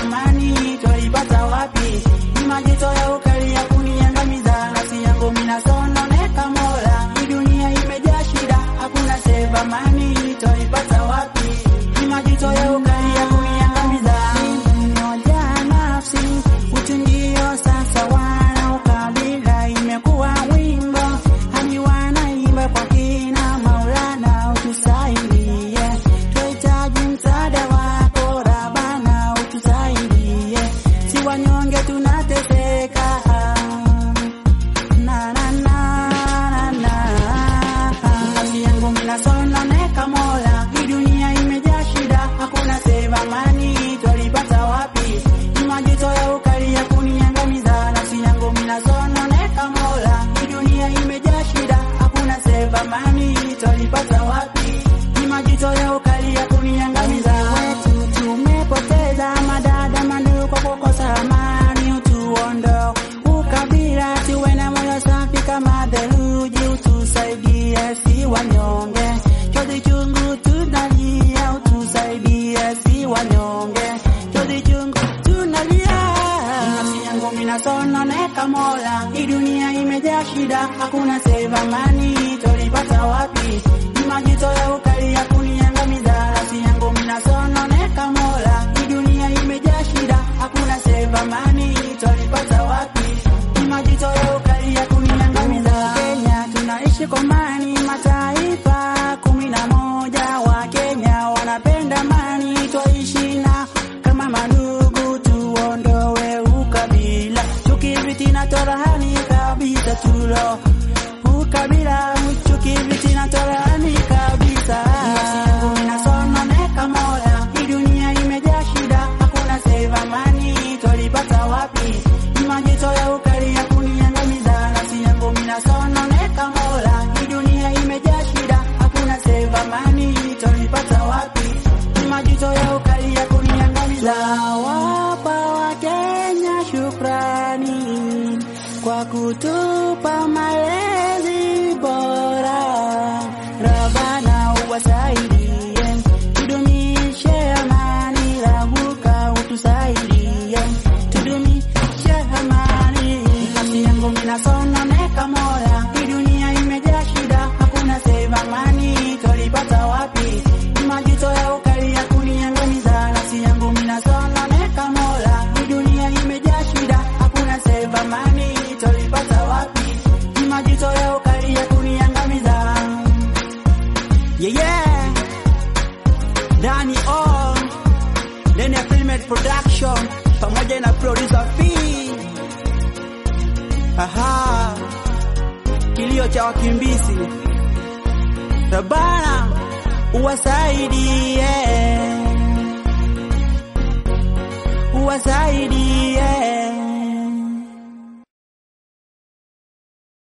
amani twaipata wapi? Ni majito ya ukali ya kuniangamiza, nafsi yangu minasononeka Mola, hii dunia imejaa shida, hakuna seva amani twaipata wapi? Ni majito ya ukali ya kuniangamiza, moja nafsi utu ndio sasa wana ukabila imekuwa wimbo hadi wanaimba kwa kina Maulana utusaidie, twahitaji msaada wako Rabana utusaidie, si wanyonge tunateseka na na na na na nafsi yangu minasononeka Mola, hii dunia imejaa shida, hakuna seva amani twalipata wapi? Ni majito ya ukali ya kuniangamiza, nafsi yangu minasononeka Mola, hii dunia imejaa shida, hakuna seva amani twalipata wapi? Ni majito ya ukali ya kuniangamiza, wetu tumepoteza madada mandugu kwa kukosa amani, utuondo ukabila, tuwe na moyo safi kama theluji, utusaidie si wanyonge, chozi chungu tunalia, utusaidie si wanyonge, chozi chungu tunalia. Nafsi yangu minasononeka Mola, hii dunia imejaa shida, hakuna seva amani tolipata wapi? Ni majito ya ukali ya kuniangamiza, nafsi yangu minasononeka Mola, hii dunia imejaa shida, hakuna seva amani tolipata wapi? Ni majito ya ukali ya kuniangamiza. Kenya tunaishi kwa amani, mataifa kumi na moja wa Kenya wanapenda amani, twaishi na kama mandugu, tuondoe ukabila, chuki, fitina, torahani kabisa, tulo ukabila, chuki, fitina, torahani kabisa. Nafsi yangu inasononeka Mola, hii dunia imejaa shida, hakuna seva amani twalipata wapi? Ni majito ya ukali ya kuniangamiza, nafsi yangu minasononeka Mola, hii dunia imejaa shida, hakuna seva amani twalipata wapi? Ni majito ya ukali ya kuniangamiza. Wapa wa Kenya shukrani kwa kutupa malezi bora, Rabana uwasaidie tudumishe amani, Rabuka utusaidie tudumishe amani. Nafsi yangu minasononeka Mola, hii dunia imejaa shida, hakuna seva amani twalipata wapi? Ni majito ya ukali ya kuniangamiza, nafsi yangu minasononeka Mola, hii dunia imejaa shida, hakuna seva amani twalipata wapi? Ni majito ya ukali ya kuniangamiza. Yeah, yeah. Dani O ndani ya Filmed Production pamoja na producer P. Aha, kilio cha wakimbizi Rabana uwasaidie, uwasaidie